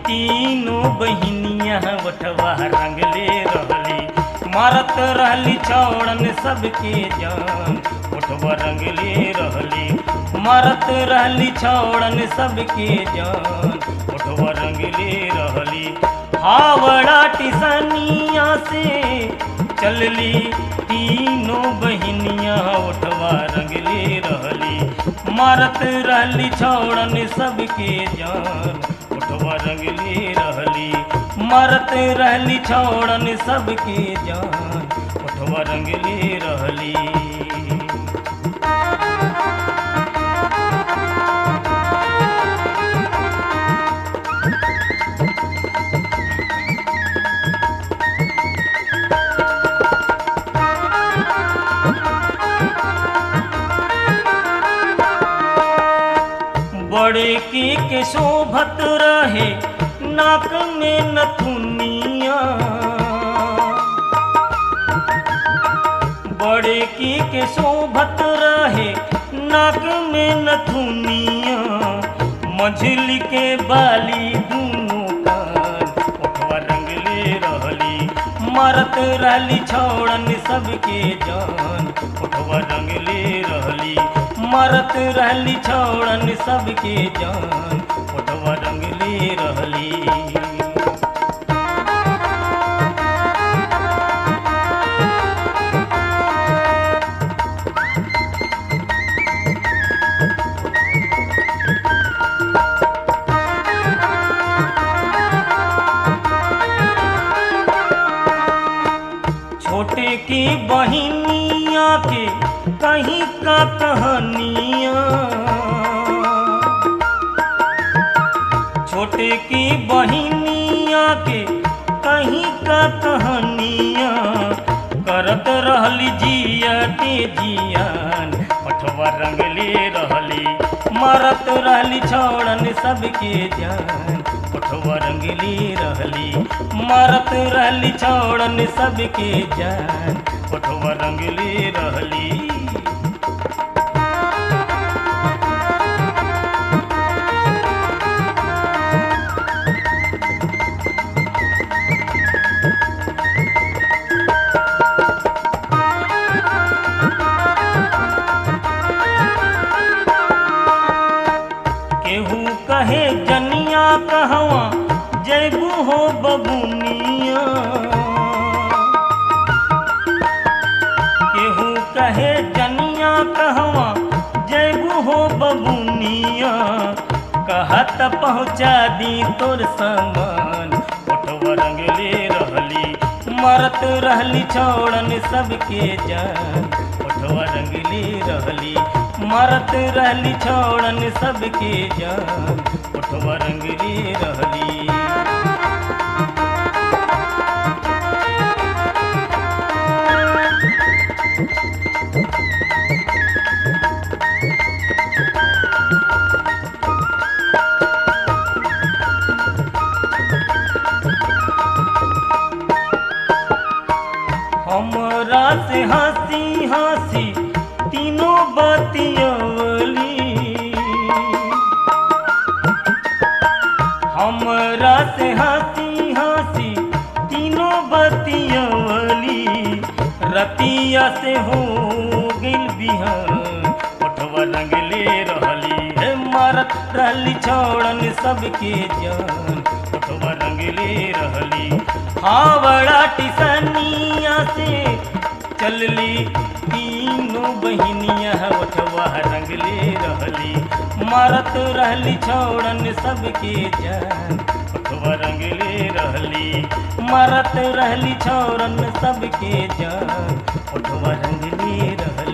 तीनों बहिनिया वठवा रंगले रहली मारत रहली छौड़न सबके जान वठवा रंगले रहली मारत रहली छौड़न सबके जान वठवा रंगले रहली हावड़ा टिसनिया से चलली तीनों बहिनिया उठवा रंगले रहली मारत रहली छौड़न सबके जान उठवा रंगले रहली मारत रहली छौड़न सबके जान उठवा रंगले रहली बड़े की के शोभत रहे नाक में नथुनिया बड़े की के शोभत रहे नाक में नथुनिया मझली के बाली दूनों कान ओठवा रंगले रहली मारत रहली छौड़न सबके जान ओठवा रंगले रहली मारत रहली छौड़न सबके जान ओठवा रंगले रहली छोटे की बहिनिया के कहीं का कहानिया छोटे की बहिनिया के कहीं का कहानिया करत रहली जिया के जियान पठवा रंगले रहली मारत रहली छौड़न सबके जान पठवा रंगली रहली मारत रहली छौड़न सबके जान पठवा रंगली रहली केहू कहे जनिया कहवा जैबू हो बबुनिया केहू कहे जनिया कहवा जैबू हो बबुनिया कहत पहुँचा दी तोर सामान ओठवा रंगले रहली मरत रहली छौड़न सबके जान ओठवा रंगली रहली मरत रहली छौड़न सबके जान ओठवा रंगली रहली हमरा से हंसी हंसी तीनों बतियवली हमरा से हंसी हंसी तीनों बतियवली रतिया से हो गिल बिहान ओठवा रंगले रहली हे मारत रहली छौड़न सबके जान ओठवा रंगले रहली हावड़ा टिसनिया से चलली तीनों बहिनिया ओठवा रंगले रहली मारत रहली छौड़न सबके जान ओठवा रंगले रहली मारत रहली छौड़न सबके जान ओठवा रंगले रहली